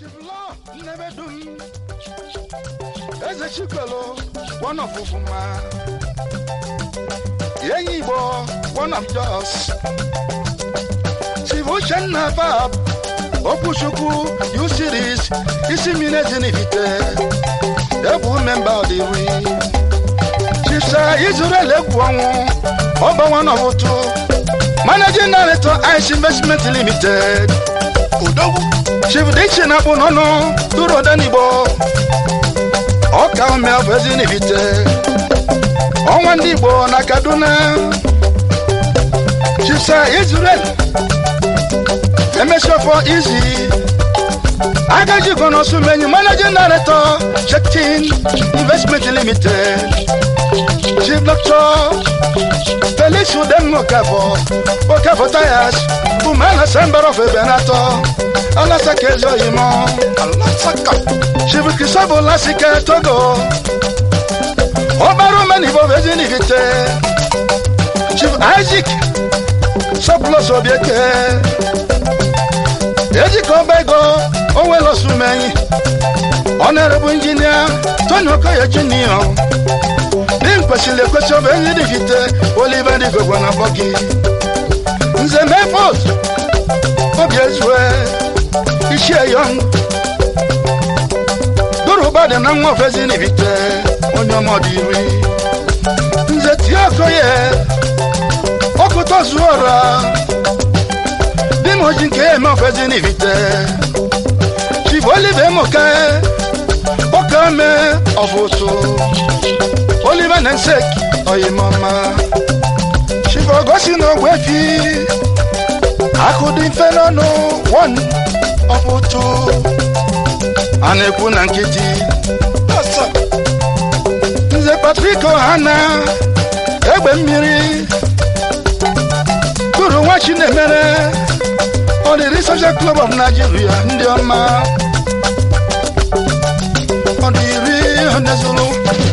chiblo nnebedum eze chikwelu one of ufuma enyi igbo one of jos chief uchenna bab okwuchukwu u series isi mmiri ezinivite ebu memba ọdịri chief sir israel egwu ọnwụ ọgba one of ụtụ managing director ice investment limited odogwu chief dichi na akpụ n'ọnụ tụrụ odenigbo ọka omeọbụ ezinivite ọnwa ndị igbo na kaduna chief sir israel emesiofo izi agaji gonosumenyi managing director chekin investment limited chief doctor felix udem okafo okafo tires bumana sember of ebenato alasaka ezi oyimo alasaka chief kristobo lasike togo ọbara omenibo vezinivite chief isaac sọpụlọs obieke ejika ọba ego onwelosumenyi ọnọrọbụ injinia tony okoye junior dị kwesịrị ekwesị ọbụ enyi dịvite olive dịgogwa na bọgi nze mefos obi ezue ichie yọng dụrụba dị na nwa ofezi n'ivite onye ọmọdụ iri nze tie okoye ọkụtọ zuo ọra dị m oji nke ya eme ofezi n'ivite chief olive moke ọka me ọbụtụ olive na nsek oyimọma chief ogosi na ogbefi akụdị mfe n'ọnụ wọn ọbụtụ a na-ekwu na nkịtị nze patrik ohana egbe mmiri tụrụ nwa chinemere ọdịrị social club of nigeria ndị ọma ọdịrị onezulu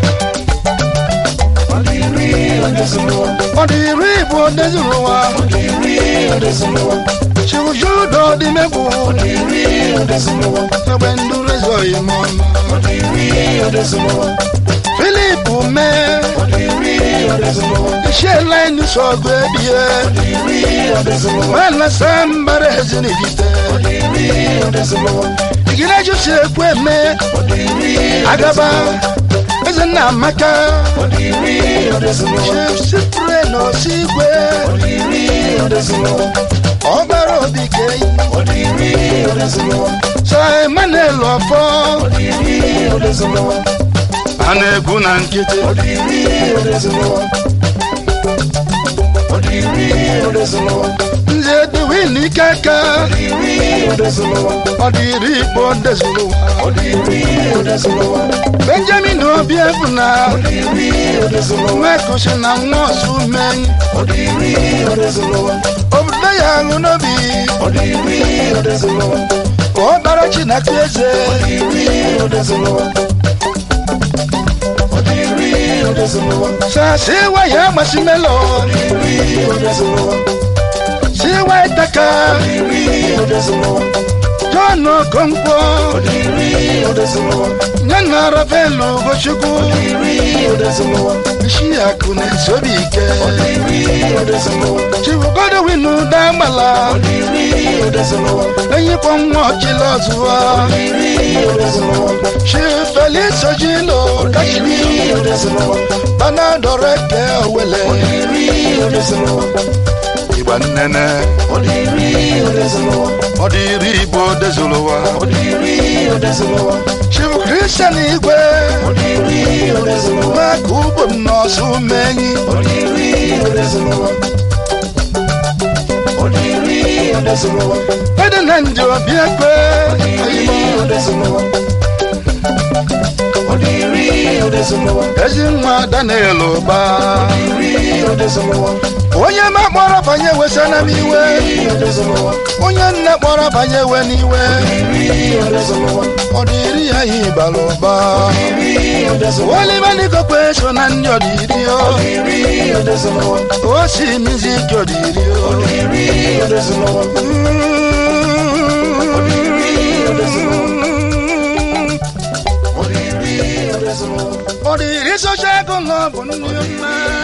ọdịrị bụ onezulu wa chirujudo ọdịmegbu egbe ndụrụ ezoghị m ọma filip mee iṣẹ́ láìní sọ̀gbọ́ ẹbíyẹ wàhálà sáńbàrẹ̀ ẹ̀zìnìfìtẹ́ ìgbìlẹ̀jù sí ekú ẹ̀mẹ́ agaba eze nna amaka chief sipre nọ sí igwe ọgbara obi keyi sa emmanuel ọfọ a na-egwu na nkịtị nze dịwin ike aka ọ dịrị igbo dezụlụwa benjamin obi ebuna nwekusi na nwa ọsụ menyi obodo ya aṅụ n'obi ka ọ bara chineke eze sasiwa ya masimelo siwa itaka john okonkwo nyana ravelu gochukwu isi akụ na-esi obi ike chibugodo winu dagbala enyikpọ nwa ọchịla ọzụwa chifelis ojilo kachiri banadọrọ eke owele igba nnene ọdịrị igbo dezụlụwa chibu kristian igwe maka ugbo m n'ọsụ menyi ede na ndị obi ekwe ezi nwa daniel ụba onye ma kpọrọ banye wesana m iwe onye nne kpọrọ banye we n'iwe ọ dịrị ya ihe bara ụba olibanigokwe so na ndị ọdịri o si mizi ike ọdịri social ego lọ bụ nne mma